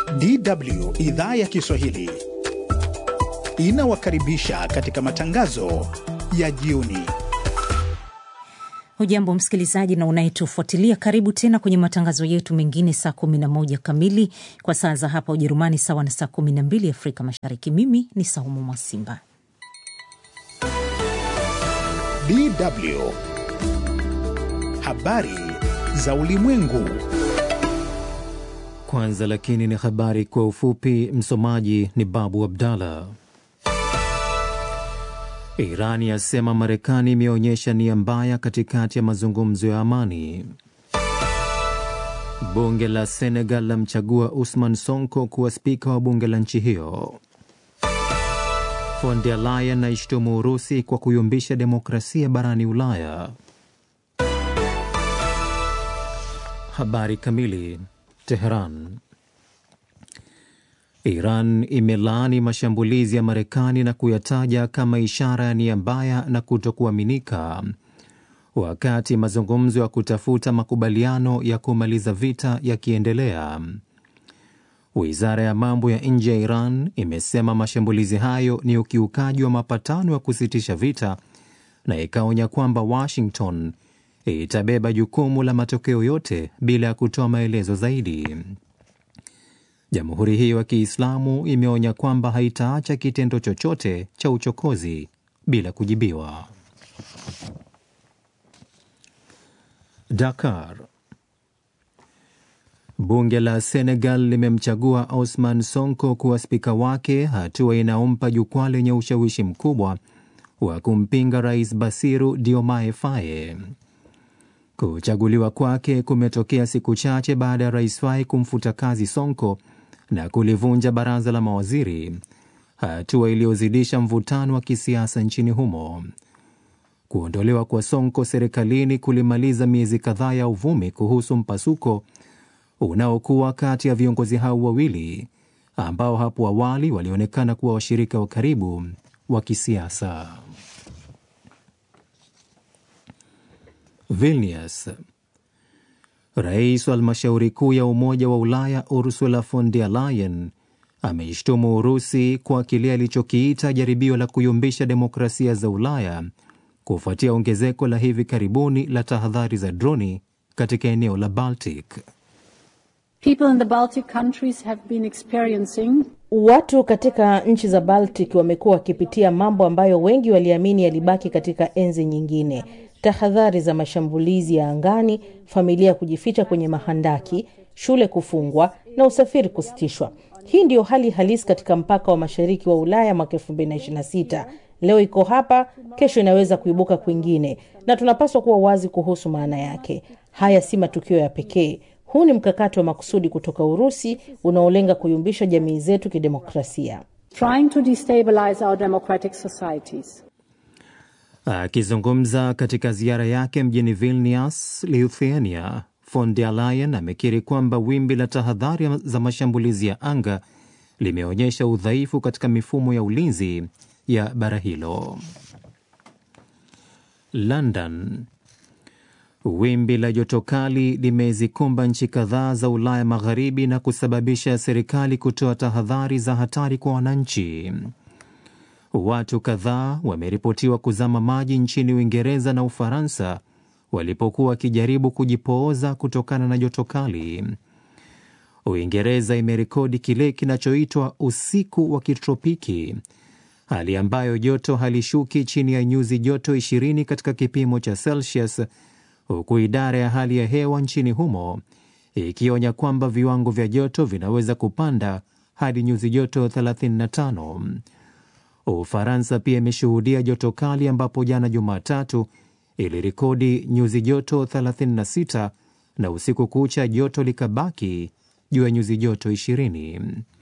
DW idhaa ya Kiswahili inawakaribisha katika matangazo ya jioni. Hujambo msikilizaji na unayetufuatilia, karibu tena kwenye matangazo yetu mengine saa 11 kamili kwa saa za hapa Ujerumani, sawa na saa 12 Afrika Mashariki. Mimi ni Saumu Mwasimba. DW habari za ulimwengu. Kwanza lakini ni habari kwa ufupi. Msomaji ni Babu Abdallah. Iran yasema Marekani imeonyesha nia mbaya katikati ya mazungumzo ya amani. Bunge la Senegal lamchagua Usman Sonko kuwa spika wa bunge la nchi hiyo. Von der Leyen aishtumu Urusi kwa kuyumbisha demokrasia barani Ulaya. Habari kamili. Teheran. Iran imelaani mashambulizi ya Marekani na kuyataja kama ishara ya nia mbaya na kutokuaminika, wakati mazungumzo ya kutafuta makubaliano ya kumaliza vita yakiendelea. Wizara ya mambo ya nje ya Iran imesema mashambulizi hayo ni ukiukaji wa mapatano ya kusitisha vita na ikaonya kwamba Washington itabeba jukumu la matokeo yote bila ya kutoa maelezo zaidi. Jamhuri hiyo ya Kiislamu imeonya kwamba haitaacha kitendo chochote cha uchokozi bila kujibiwa. Dakar. Bunge la Senegal limemchagua Ousmane Sonko kuwa spika wake, hatua inayompa jukwaa lenye ushawishi mkubwa wa kumpinga Rais Basiru Diomaye Faye. Kuchaguliwa kwake kumetokea siku chache baada ya Rais Faye kumfuta kazi Sonko na kulivunja baraza la mawaziri, hatua iliyozidisha mvutano wa kisiasa nchini humo. Kuondolewa kwa Sonko serikalini kulimaliza miezi kadhaa ya uvumi kuhusu mpasuko unaokuwa kati ya viongozi hao wawili ambao hapo awali walionekana kuwa washirika wa karibu wa kisiasa. Vilnius. Rais wa halmashauri kuu ya Umoja wa Ulaya Ursula von der Leyen ameishtumu Urusi kwa kile alichokiita jaribio la kuyumbisha demokrasia za Ulaya kufuatia ongezeko la hivi karibuni la tahadhari za droni katika eneo la Baltic. People in the Baltic countries have been experiencing Watu katika nchi za Baltic wamekuwa wakipitia mambo ambayo wengi waliamini yalibaki katika enzi nyingine: tahadhari za mashambulizi ya angani, familia kujificha kwenye mahandaki, shule kufungwa na usafiri kusitishwa. Hii ndiyo hali halisi katika mpaka wa mashariki wa Ulaya mwaka 2026. Leo iko hapa, kesho inaweza kuibuka kwingine, na tunapaswa kuwa wazi kuhusu maana yake. Haya si matukio ya pekee. Huu ni mkakati wa makusudi kutoka Urusi unaolenga kuyumbisha jamii zetu kidemokrasia. trying to destabilize our democratic societies. Akizungumza katika ziara yake mjini Vilnius, Lithuania, von der Leyen amekiri kwamba wimbi la tahadhari za mashambulizi ya anga limeonyesha udhaifu katika mifumo ya ulinzi ya bara hilo. London. Wimbi la joto kali limezikumba nchi kadhaa za Ulaya Magharibi na kusababisha serikali kutoa tahadhari za hatari kwa wananchi. Watu kadhaa wameripotiwa kuzama maji nchini Uingereza na Ufaransa walipokuwa wakijaribu kujipooza kutokana na joto kali. Uingereza imerekodi kile kinachoitwa usiku wa kitropiki, hali ambayo joto halishuki chini ya nyuzi joto 20 katika kipimo cha Celsius, huku idara ya hali ya hewa nchini humo ikionya kwamba viwango vya joto vinaweza kupanda hadi nyuzi joto 35. Ufaransa pia imeshuhudia joto kali ambapo jana Jumatatu ilirekodi nyuzi joto 36 na usiku kucha joto likabaki juu ya nyuzi joto 20.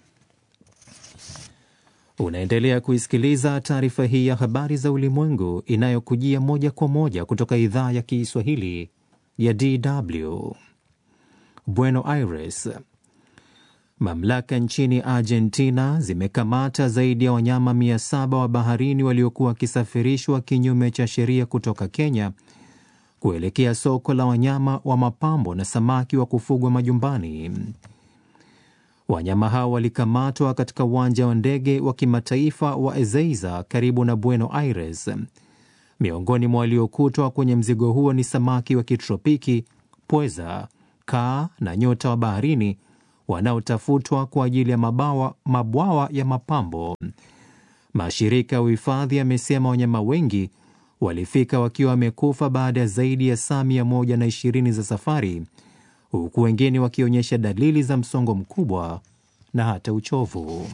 Unaendelea kuisikiliza taarifa hii ya habari za ulimwengu inayokujia moja kwa moja kutoka idhaa ya Kiswahili ya DW Buenos Aires. Mamlaka nchini Argentina zimekamata zaidi ya wanyama 700 wa baharini waliokuwa wakisafirishwa kinyume cha sheria kutoka Kenya kuelekea soko la wanyama wa mapambo na samaki wa kufugwa majumbani. Wanyama hao walikamatwa katika uwanja wa ndege wa kimataifa wa Ezeiza karibu na Buenos Aires. Miongoni mwa waliokutwa kwenye mzigo huo ni samaki wa kitropiki, pweza, kaa na nyota wa baharini wanaotafutwa kwa ajili ya mabawa, mabwawa ya mapambo. Mashirika ya uhifadhi yamesema wanyama wengi walifika wakiwa wamekufa baada ya zaidi ya saa mia moja na ishirini za safari, huku wengine wakionyesha dalili za msongo mkubwa na hata uchovu.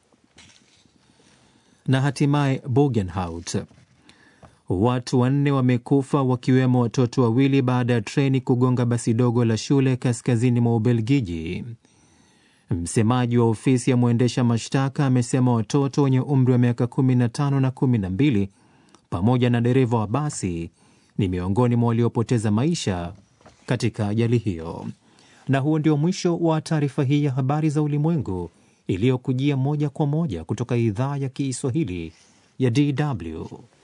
Na hatimaye Bogenhout, watu wanne wamekufa wakiwemo watoto wawili baada ya treni kugonga basi dogo la shule kaskazini mwa Ubelgiji. Msemaji wa ofisi ya mwendesha mashtaka amesema watoto wenye umri wa miaka 15 na 12 pamoja na dereva wa basi ni miongoni mwa waliopoteza maisha katika ajali hiyo. Na huo ndio mwisho wa taarifa hii ya habari za ulimwengu iliyokujia moja kwa moja kutoka idhaa ya Kiswahili ya DW.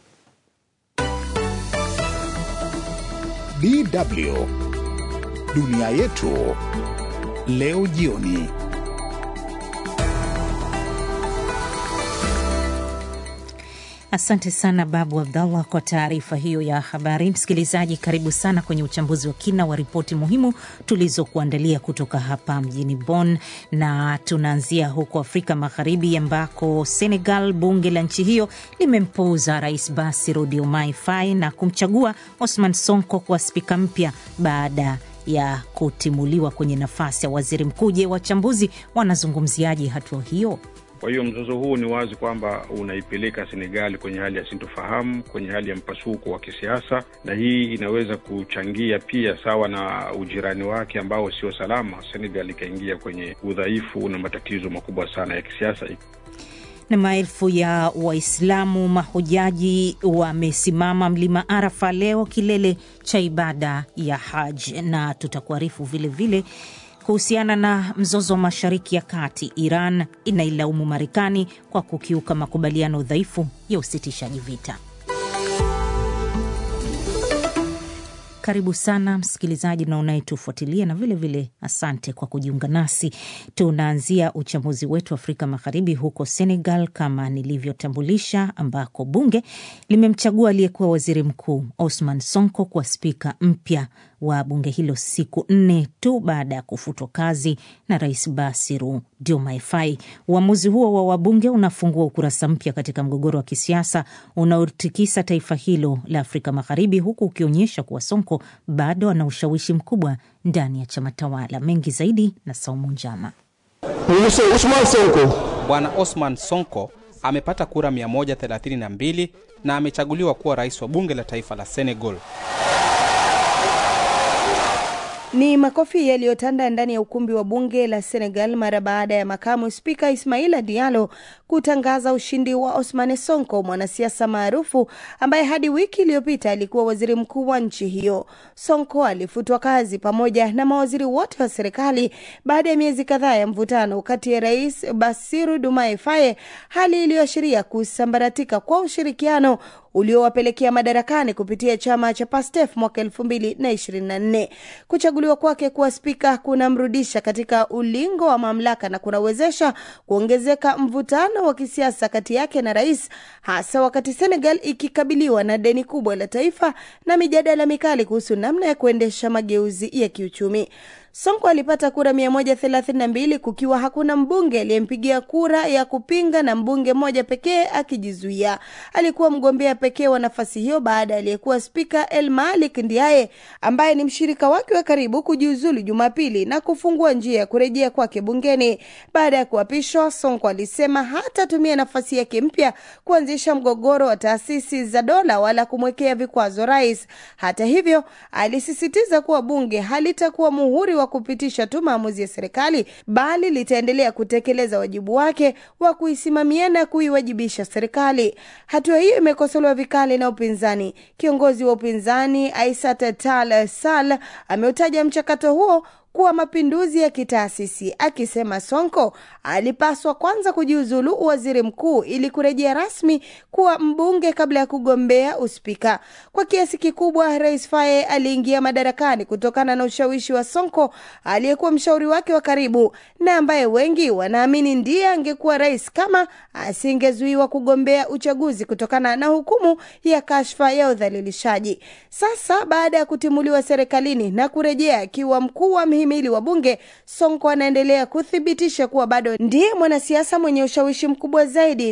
DW dunia yetu leo jioni. Asante sana Babu Abdallah kwa taarifa hiyo ya habari. Msikilizaji, karibu sana kwenye uchambuzi wa kina wa ripoti muhimu tulizokuandalia kutoka hapa mjini Bonn, na tunaanzia huko Afrika Magharibi ambako Senegal, bunge la nchi hiyo limempuuza Rais Bassirou Diomaye Faye na kumchagua Osman Sonko kuwa spika mpya baada ya kutimuliwa kwenye nafasi ya waziri mkuu. Je, wachambuzi wanazungumziaje hatua hiyo? Kwa hiyo mzozo huu ni wazi kwamba unaipeleka Senegali kwenye hali ya sintofahamu, kwenye hali ya mpasuko wa kisiasa, na hii inaweza kuchangia pia, sawa na ujirani wake ambao sio salama, Senegal ikaingia kwenye udhaifu na matatizo makubwa sana ya kisiasa. Na maelfu ya Waislamu mahujaji wamesimama mlima Arafa leo, kilele cha ibada ya Haj, na tutakuarifu vilevile kuhusiana na mzozo wa Mashariki ya Kati. Iran inailaumu Marekani kwa kukiuka makubaliano dhaifu ya usitishaji vita. Karibu sana msikilizaji na unayetufuatilia na vilevile vile asante kwa kujiunga nasi. Tunaanzia uchambuzi wetu Afrika Magharibi, huko Senegal kama nilivyotambulisha, ambako bunge limemchagua aliyekuwa waziri mkuu Osman Sonko kuwa spika mpya wa bunge hilo siku nne tu baada ya kufutwa kazi na Rais Bassirou Diomaye Faye. Uamuzi huo wa wabunge unafungua ukurasa mpya katika mgogoro wa kisiasa unaotikisa taifa hilo la Afrika Magharibi, huku ukionyesha kuwa Sonko bado ana ushawishi mkubwa ndani ya chama tawala. Mengi zaidi na Saumu Njama. Bwana Osman Sonko amepata kura 132 na amechaguliwa kuwa rais wa bunge la taifa la Senegal. Ni makofi yaliyotanda ndani ya ukumbi wa bunge la Senegal mara baada ya makamu spika Ismaila Diallo kutangaza ushindi wa Ousmane Sonko, mwanasiasa maarufu ambaye hadi wiki iliyopita alikuwa waziri mkuu wa nchi hiyo. Sonko alifutwa kazi pamoja na mawaziri wote wa serikali baada ya miezi kadhaa ya mvutano kati ya Rais Bassirou Diomaye Faye, hali iliyoashiria kusambaratika kwa ushirikiano uliowapelekea madarakani kupitia chama cha PASTEF mwaka elfu mbili na ishirini na nne. Kuchaguliwa kwake kuwa spika kunamrudisha katika ulingo wa mamlaka na kunawezesha kuongezeka mvutano wa kisiasa kati yake na rais, hasa wakati Senegal ikikabiliwa na deni kubwa la taifa na mijadala mikali kuhusu namna ya kuendesha mageuzi ya kiuchumi. Sonko alipata kura 132 kukiwa hakuna mbunge aliyempigia kura ya kupinga na mbunge mmoja pekee akijizuia. Alikuwa mgombea pekee wa nafasi hiyo baada aliyekuwa spika El Malik Ndiaye ambaye ni mshirika wake wa karibu kujiuzulu Jumapili na kufungua njia ya kurejea kwake bungeni. Baada ya kuapishwa, Sonko alisema hatatumia nafasi yake mpya kuanzisha mgogoro wa taasisi za dola wala kumwekea vikwazo rais. Hata hivyo, alisisitiza kuwa bunge halitakuwa muhuri wa kupitisha tu maamuzi ya serikali bali litaendelea kutekeleza wajibu wake wa kuisimamia na kuiwajibisha serikali. Hatua hiyo imekosolewa vikali na upinzani. Kiongozi wa upinzani Aissata Tall Sall ameutaja mchakato huo kuwa mapinduzi ya kitaasisi, akisema Sonko alipaswa kwanza kujiuzulu uwaziri mkuu ili kurejea rasmi kuwa mbunge kabla ya kugombea uspika. Kwa kiasi kikubwa, Rais Faye aliingia madarakani kutokana na ushawishi wa Sonko aliyekuwa mshauri wake wa karibu na ambaye wengi wanaamini ndiye angekuwa rais kama asingezuiwa kugombea uchaguzi kutokana na hukumu ya kashfa ya udhalilishaji. Sasa baada ya kutimuliwa serikalini na kurejea akiwa mkuu wa mhimili wa bunge, Sonko anaendelea kuthibitisha kuwa bado ndiye mwanasiasa mwenye ushawishi mkubwa zaidi